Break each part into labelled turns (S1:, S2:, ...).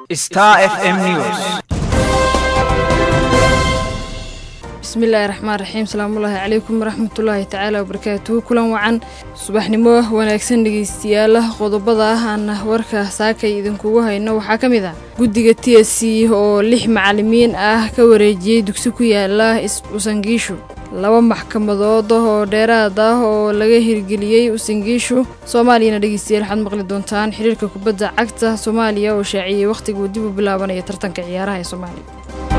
S1: Star FM News.
S2: bismillaahi raxmaan raxiim salaamullaahi calaykum waraxmatullaahi tacaala wabarakaatuhu kulan wacan subaxnimo wanaagsan dhegeystayaal qodobada ah aan warka saakay idinkugu hayno waxaa ka mid ah guddiga t s c oo lix macalimiin ah ka wareejiyey dugsi ku yaala usangiishu laba maxkamadood oo dheeraad ah oo laga hirgeliyey usangiishu soomaaliyana dhegeystayaal waxaad maqli doontaan xiriirka kubadda cagta soomaaliya oo shaaciyey wakhtiga uu dib u bilaabanaya tartanka ciyaaraha ee soomaaliya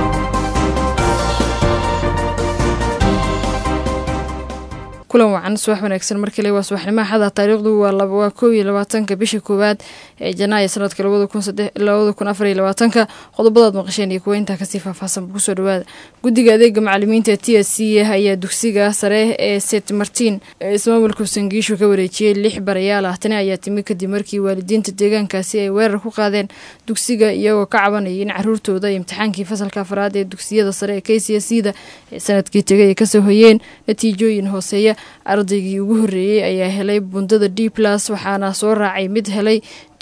S2: kulan wacan subax wanaagsan markale waa subaxnimo axada taariikhdu waa kow iyo labaatanka bisha koowaad ee janaayo sanadka labada kun afar iyo labaatanka qodobadaad maqasheen iyo kuwa intaa kasii faahfaahsan kusoo dhawaada guddiga adeega macalimiinta t s c ayaa dugsiga sare ee st martin ee ismaamulka sangiishu ka wareejiyey lix barayaal ah tani ayaa timi kadib markii waalidiinta deegaankaasi ay weerar ku qaadeen dugsiga iyagoo ka cabanayay in caruurtooda imtixaankii fasalka afraad ee dugsiyada sare ee k c s da ee sanadkii tegay ay kasoo hoyeen natiijooyin hooseeya ardaygii ugu horreeyey ayaa helay bundada d plus waxaana soo raacay mid helay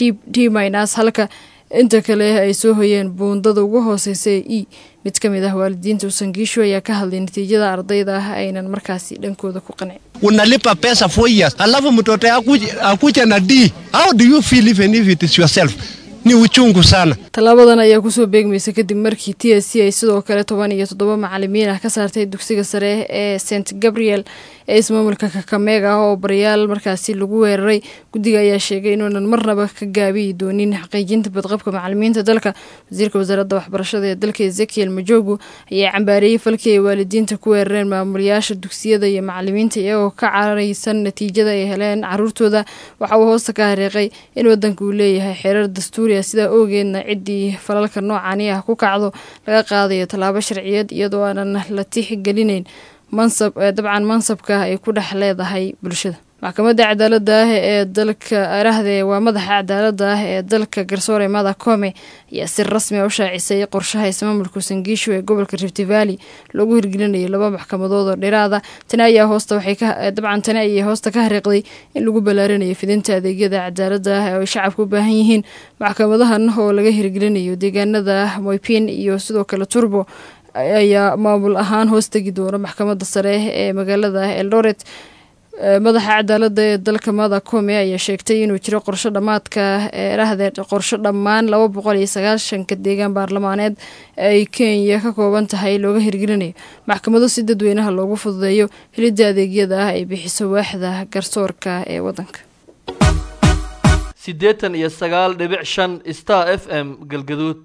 S2: d minas halka inta kale ay soo hoyeen buundada ugu hooseysa ee e mid ka mid ah waalidiinta usangiishu ayaa ka hadlay natiijada ardayda ah aynan markaasi dhankooda ku qancin
S3: unalipa pesa four years alafu mtoto akuja na d how do you feel even if it is yourself ni uchungu sana
S2: tallaabadan ayaa kusoo beegmaysa kadib markii t s c ay sidoo kale toban iyo toddoba macalimiin ah ka saartay dugsiga sare ee st gabriel ee ismaamulka kakameega ah oo barayaal markaasi lagu weeraray guddiga ayaa sheegay inuunan marnaba ka gaabiyi doonin xaqiijinta badqabka macalimiinta dalka wasiirka wasaaradda waxbarashada ee dalka ezekiel majogu ayaa cambaareeyey falkii ay waalidiinta ku weerareen maamulayaasha dugsiyada iyo macalimiinta iyagoo ka cararaysan natiijada ay heleen caruurtooda waxa uu hoosta ka hareeqay in wadanka uu leeyahay xeerar dastuuri ah sidaa oogeedna ciddii falalka noocani ah ku kacdo laga qaadayo tallaabo sharciyeed iyadoo aanan la tixgelinayn mansab dabcan mansabka ay ku dhex leedahay bulshada maxkamadda cadaaladda ah ee dalka arahde waa madaxa cadaaladda ah ee dalka garsoore mada kome ayaa si rasmi a u shaacisay qorshaha ismaamulka sangiishu ee gobolka rift valley loogu hirgelinayo laba maxkamadood oo dhiraada tani ayaa hoosta waxay dabcan tani ayay hoosta ka hariiqday in lagu ballaarinayo fidinta adeegyada cadaaladda ah oo ay shacabka u baahan yihiin maxkamadahan oo laga hirgelinayo deegaanada moypin iyo sidoo kale turbo ayaa maamul ahaan hoos tegi doona maxkamadda sare ee magaalada eldoret madaxa cadaaladda ee dalka mada kome ayaa sheegtay inuu jiro qorsho dhammaadka erahde qorsho dhammaan laba boqol iyo sagaashanka deegaan baarlamaaneed ay kenya ka kooban tahay looga hirgelinayo maxkamado si dadweynaha loogu fududeeyo helidda adeegyada ah ay bixiso waaxda garsoorka ee wadanka
S4: siddeetan iyo sagaal dhibic shan star f m galgaduud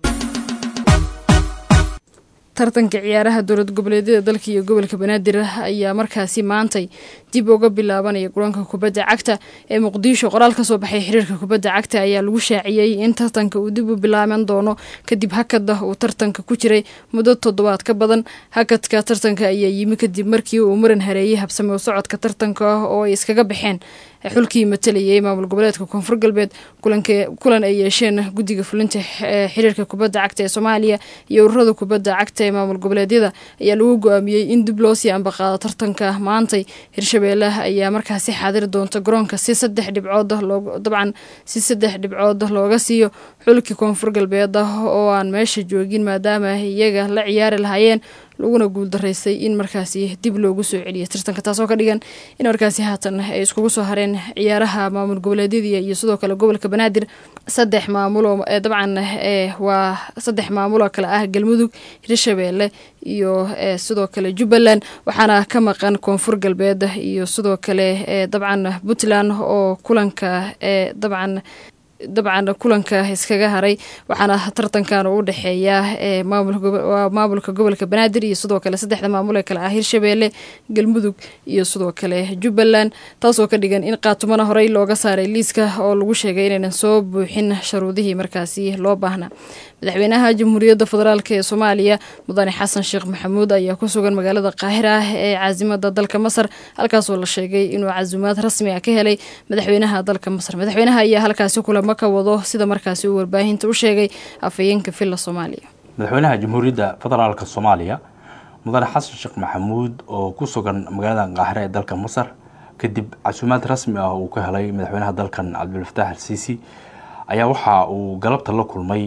S2: tartanka ciyaaraha dowlad goboleedyada dalka iyo gobolka banaadir ayaa markaasi maantay dib uga bilaabanaya garoonka kubadda cagta ee muqdisho qoraal ka soo baxay xiriirka kubadda cagta ayaa lagu shaaciyey in tartanka uu dib u bilaaban doono kadib hakada uu tartanka ku jiray muddo toddobaad ka badan hakadka tartanka ayaa yimi kadib markii uu muran hareeyey habsame u socodka tartanka oo ay iskaga baxeen xulkii matalayay maamul goboleedka koonfur galbeed kulan ay yeesheen guddiga fulinta xiriirka kubadda cagta ee soomaaliya iyo ururada kubadda cagta ee maamul goboleedyada ayaa lagu go-aamiyey in dib loo sii ambaqaado tartanka maantay hirshabeelle ayaa markaasi xaadiri doonta garoonka si saddex dhibcood dabcan si saddex dhibcood looga siiyo xulkii koonfur galbeed oo aan meesha joogin maadaama iyaga la ciyaari lahaayeen laguna guuldaraystay in markaasi dib loogu soo celiyo tartanka taasoo ka dhigan in markaasi haatan ay iskugu soo hareen ciyaaraha maamul goboleedyada iyo sidoo kale gobolka banaadir saddex maamuloo dabcan waa saddex maamuloo kale ah galmudug hirshabeelle iyo sidoo kale jubbaland waxaana ka maqan koonfur galbeed iyo sidoo kale dabcan puntland oo kulanka dabcan dabcan kulanka iskaga haray waxaana tartankan u dhexeeya waa maamulka gobolka banaadir iyo sidoo kale saddexda maamul ee kale ah hirshabeelle galmudug iyo sidoo kale jubbaland taasoo ka dhigan in qaatumana horey looga saaray liiska oo lagu sheegay inaynan soo buuxin sharuudihii markaasi loo baahnaa madaxweynaha jamhuuriyadda federaalk ee soomaaliya mudane xasan sheekh maxamuud ayaa ku sugan magaalada qaahira ee caasimada dalka masar halkaasoo la sheegay inuu casuumaad rasmi ah ka helay madaxweynaha dalka masar madaxweynaha ayaa halkaasi kulamo ka wado sida markaasi uu warbaahinta u sheegay afhayeenka villa soomaaliya
S5: madaxweynaha jamhuuriyadda federaalk soomaaliya mudane xasan sheekh maxamuud oo ku sugan magaalada qaahire ee dalka masar kadib casuumaad rasmi ah uu ka helay madaxweynaha dalkan cabdulfataax al siisi ayaa waxa uu galabta la kulmay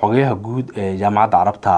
S5: xogayaha guud ee jaamacadda carabta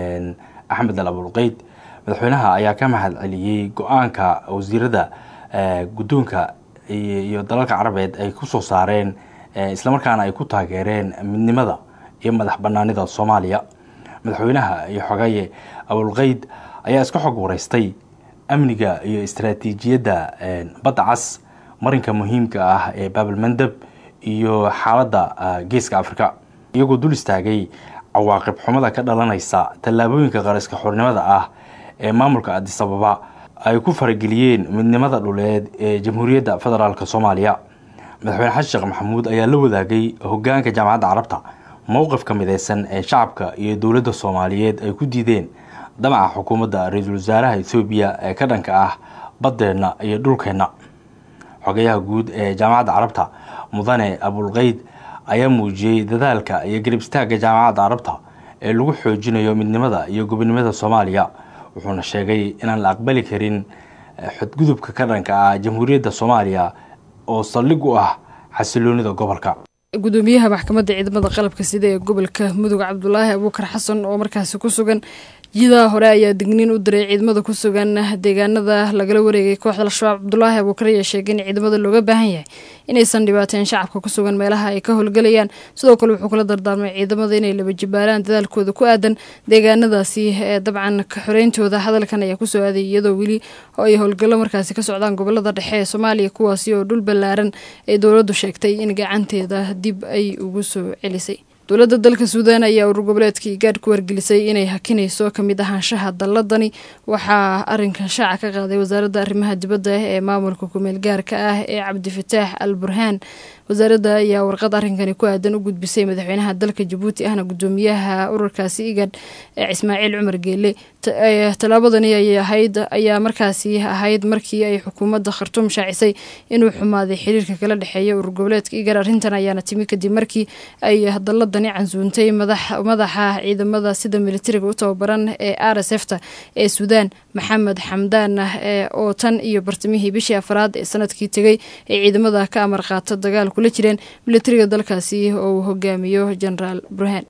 S5: axmed al abulqeyd madaxweynaha ayaa ka mahad celiyey go-aanka wasiirada guddoonka iyo dalalka carabeed ay kusoo saareen islamarkaana ay ku taageereen midnimada iyo madax banaanida soomaaliya madaxweynaha iyo xogaye abulqeyd ayaa iska xog wareystay amniga iyo istaraatiijiyadda badda cas marinka muhiimka ah ee baabalmandeb iyo xaaladda geeska afrika iyagoo dul istaagay cawaaqib xumada ka dhalanaysa tallaabooyinka qariska xornimada ah ee maamulka adisababa ay ku farageliyeen midnimada dhuleed ee jamhuuriyadda federaalk soomaaliya madaxweyne xasan sheekh maxamuud ayaa la wadaagay hogaanka jaamacadda carabta mowqifka mideysan ee shacabka iyo dowladda soomaaliyeed ay ku diideen damaca xukuumadda ra-iisul wasaaraha ethoobiya ee ka dhanka ah baddeenna iyo dhulkeenna xogayaha guud ee jaamacadda carabta mudane abulqeyd ayaa muujiyey dadaalka iyo garib istaagga jaamacadda carabta ee lagu xoojinayo midnimada iyo gobonimada soomaaliya wuxuuna sheegay inaan la aqbali karin xadgudubka ka dhanka ah jamhuuriyadda soomaaliya oo saldhig u ah xasiloonida gobolka
S2: gudoomiyaha maxkamadda ciidamada qalabka sida ee gobolka mudug cabdulaahi abuukar xasan oo markaasi ku sugan jidaha hore ayaa digniin u diray ciidamada ku sugan deegaanada lagala wareegay kooxda al-shabaab cabdulaahi abuukar ayaa sheegay in ciidamada looga baahan yahay inaysan dhibaateen shacabka ku sugan meelaha ay ka howlgelayaan sidoo kale wuxuu kula dardaarmay ciidamada inay laba jibaaraan dadaalkooda ku aadan deegaanadaasi ee dabcan ka xoreyntooda hadalkan ayaa kusoo aaday iyadoo weli ay howlgallo markaasi ka socdaan gobolada dhexe ee soomaaliya kuwaasi oo dhul ballaaran ay dowladdu sheegtay in gacanteeda dib ay ugu soo celisay dowladda dalka suudaan ayaa urur goboleedka igaadh ku wargelisay inay hakinayso kamid ahaanshaha dalladani waxaa arinkan shaaca ka qaaday wasaaradda arrimaha dibadda ee maamulka kumeel gaarka ah ee cabdifataax al burhaan wasaaradda ayaa warqad arrinkani ku aadan u gudbisay madaxweynaha dalka jabuuti ahna gudoomiyaha ururkaasi igad ee ismaaciil cumar geele tallaabadani ayay ahayd ayaa markaasi ahayd markii ay xukuumadda khartuum shaacisay inuu xumaaday xiriirka kala dhexeeya urur goboleedka igad arrintan ayaana timi kadib markii ay dalladani cansuuntay madaxa ciidamada sida militariga u tababaran ee r s f ta ee suudaan maxamed xamdaan oo tan iyo bartamihii bishii afraad ee sanadkii tegay ay ciidamada ka amar qaata dagaal kula jireen militariga dalkaasi oo uu hogaamiyo genaraal burhaan